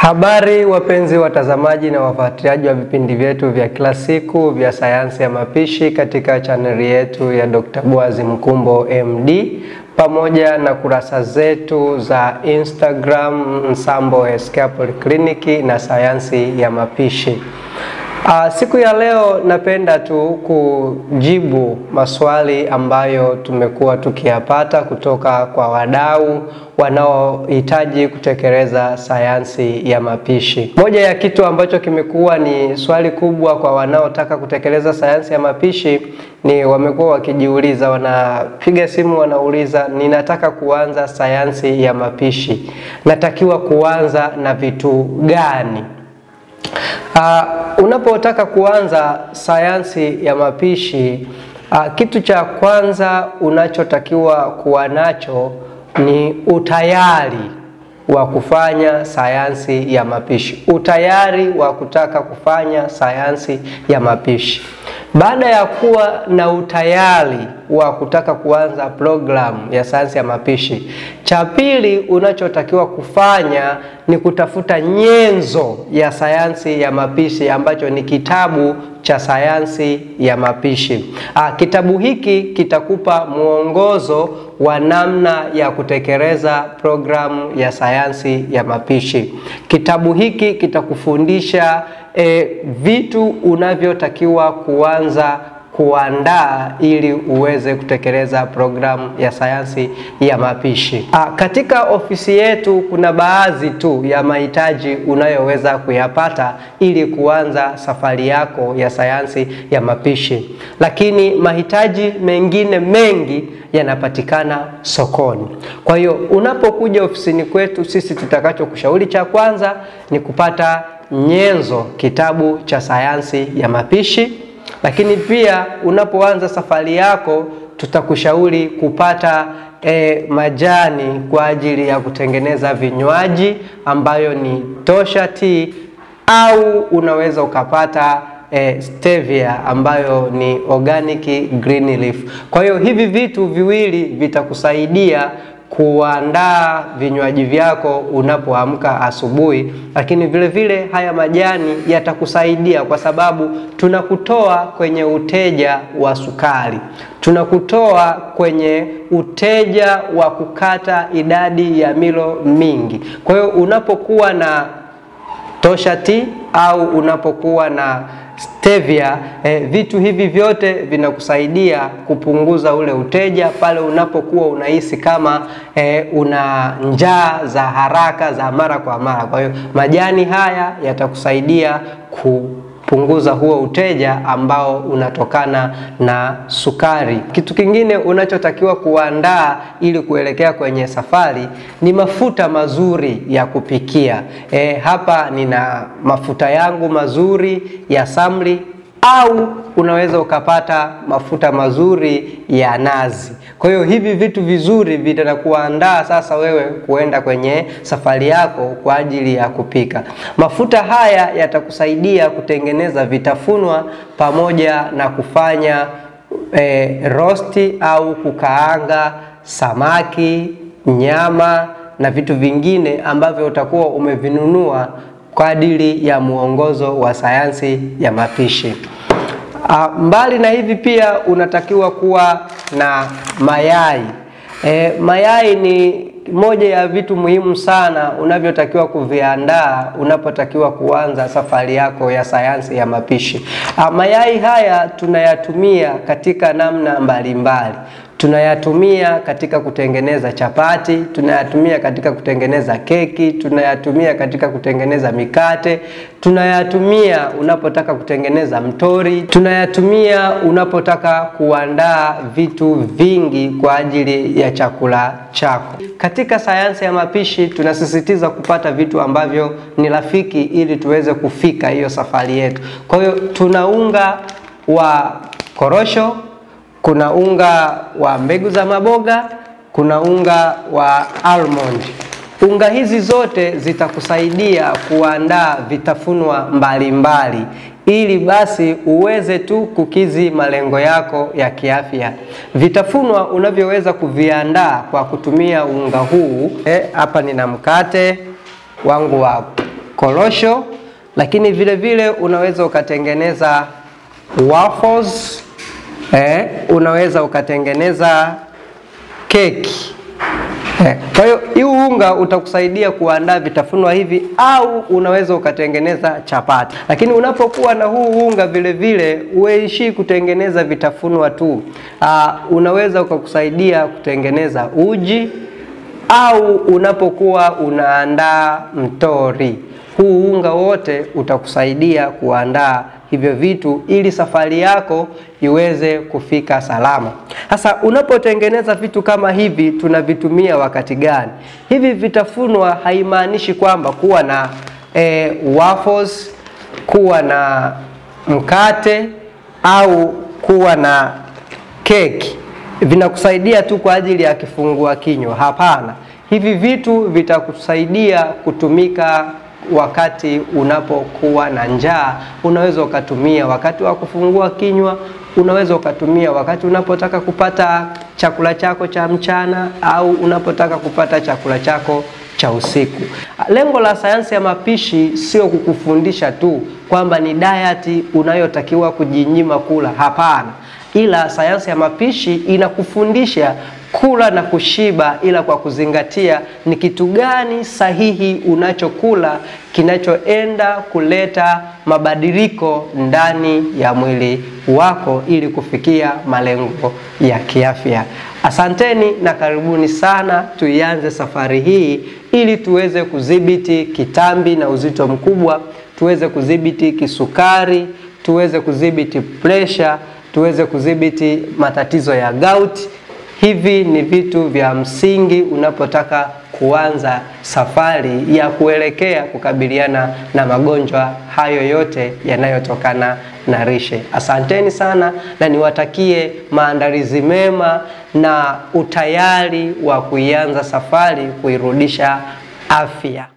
Habari wapenzi watazamaji na wafuatiliaji wa vipindi vyetu vya kila siku vya sayansi ya mapishi katika chaneli yetu ya Dr. Boaz Mkumbo MD pamoja na kurasa zetu za Instagram Msambo Escapol Clinic na sayansi ya mapishi. Uh, siku ya leo napenda tu kujibu maswali ambayo tumekuwa tukiyapata kutoka kwa wadau wanaohitaji kutekeleza sayansi ya mapishi. Moja ya kitu ambacho kimekuwa ni swali kubwa kwa wanaotaka kutekeleza sayansi ya mapishi ni wamekuwa wakijiuliza, wanapiga simu wanauliza, ninataka kuanza sayansi ya mapishi, natakiwa kuanza na vitu gani? Uh, unapotaka kuanza sayansi ya mapishi uh, kitu cha kwanza unachotakiwa kuwa nacho ni utayari wa kufanya sayansi ya mapishi, utayari wa kutaka kufanya sayansi ya mapishi. Baada ya kuwa na utayari wa kutaka kuanza programu ya sayansi ya mapishi, cha pili unachotakiwa kufanya ni kutafuta nyenzo ya sayansi ya mapishi ambacho ni kitabu cha sayansi ya mapishi. Aa, kitabu hiki kitakupa mwongozo wa namna ya kutekeleza programu ya sayansi ya mapishi. Kitabu hiki kitakufundisha e, vitu unavyotakiwa kuanza kuandaa ili uweze kutekeleza programu ya sayansi ya mapishi. Aa, katika ofisi yetu kuna baadhi tu ya mahitaji unayoweza kuyapata ili kuanza safari yako ya sayansi ya mapishi, lakini mahitaji mengine mengi yanapatikana sokoni. Kwa hiyo unapokuja ofisini kwetu sisi, tutakachokushauri cha kwanza ni kupata nyenzo, kitabu cha sayansi ya mapishi lakini pia unapoanza safari yako tutakushauri kupata e, majani kwa ajili ya kutengeneza vinywaji ambayo ni tosha tea au unaweza ukapata e, stevia ambayo ni organic green leaf. Kwa hiyo hivi vitu viwili vitakusaidia kuandaa vinywaji vyako unapoamka asubuhi, lakini vile vile haya majani yatakusaidia kwa sababu tunakutoa kwenye uteja wa sukari, tunakutoa kwenye uteja wa kukata idadi ya milo mingi. Kwa hiyo unapokuwa na tosha tea au unapokuwa na stevia eh, vitu hivi vyote vinakusaidia kupunguza ule uteja pale unapokuwa unahisi kama eh, una njaa za haraka za mara kwa mara. Kwa hiyo majani haya yatakusaidia kupunguza huo uteja ambao unatokana na sukari. Kitu kingine unachotakiwa kuandaa ili kuelekea kwenye safari ni mafuta mazuri ya kupikia. E, hapa nina mafuta yangu mazuri ya samli au unaweza ukapata mafuta mazuri ya nazi. Kwa hiyo hivi vitu vizuri vitakuandaa sasa wewe kuenda kwenye safari yako kwa ajili ya kupika. Mafuta haya yatakusaidia kutengeneza vitafunwa pamoja na kufanya e, rosti au kukaanga samaki, nyama na vitu vingine ambavyo utakuwa umevinunua kwa ajili ya mwongozo wa sayansi ya mapishi. A, mbali na hivi pia unatakiwa kuwa na mayai. E, mayai ni moja ya vitu muhimu sana unavyotakiwa kuviandaa unapotakiwa kuanza safari yako ya sayansi ya mapishi. A, mayai haya tunayatumia katika namna mbalimbali mbali. Tunayatumia katika kutengeneza chapati, tunayatumia katika kutengeneza keki, tunayatumia katika kutengeneza mikate, tunayatumia unapotaka kutengeneza mtori, tunayatumia unapotaka kuandaa vitu vingi kwa ajili ya chakula chako. Katika sayansi ya mapishi tunasisitiza kupata vitu ambavyo ni rafiki ili tuweze kufika hiyo safari yetu. Kwa hiyo tuna unga wa korosho kuna unga wa mbegu za maboga, kuna unga wa almond. Unga hizi zote zitakusaidia kuandaa vitafunwa mbalimbali ili basi uweze tu kukizi malengo yako ya kiafya. Vitafunwa unavyoweza kuviandaa kwa kutumia unga huu hapa, eh, nina mkate wangu wa korosho, lakini vile vile unaweza ukatengeneza waffles, eh, unaweza ukatengeneza keki. Eh, Kwa hiyo huu unga utakusaidia kuandaa vitafunwa hivi au unaweza ukatengeneza chapati. Lakini unapokuwa na huu unga vile vile uishi kutengeneza vitafunwa tu. Aa, unaweza ukakusaidia kutengeneza uji au unapokuwa unaandaa mtori. Huu unga wote utakusaidia kuandaa hivyo vitu ili safari yako iweze kufika salama. Sasa unapotengeneza vitu kama hivi tunavitumia wakati gani? Hivi vitafunwa haimaanishi kwamba kuwa na eh, waffles, kuwa na mkate au kuwa na keki vinakusaidia tu kwa ajili ya kifungua kinywa. Hapana, hivi vitu vitakusaidia kutumika wakati unapokuwa na njaa. Unaweza ukatumia wakati wa kufungua kinywa, unaweza ukatumia wakati unapotaka kupata chakula chako cha mchana au unapotaka kupata chakula chako cha usiku. Lengo la sayansi ya mapishi sio kukufundisha tu kwamba ni diet unayotakiwa kujinyima kula. Hapana, ila sayansi ya mapishi inakufundisha kula na kushiba, ila kwa kuzingatia ni kitu gani sahihi unachokula kinachoenda kuleta mabadiliko ndani ya mwili wako ili kufikia malengo ya kiafya. Asanteni na karibuni sana, tuianze safari hii ili tuweze kudhibiti kitambi na uzito mkubwa, tuweze kudhibiti kisukari, tuweze kudhibiti presha, tuweze kudhibiti matatizo ya gout. Hivi ni vitu vya msingi unapotaka kuanza safari ya kuelekea kukabiliana na magonjwa hayo yote yanayotokana na lishe. Asanteni sana na niwatakie maandalizi mema na utayari wa kuianza safari kuirudisha afya.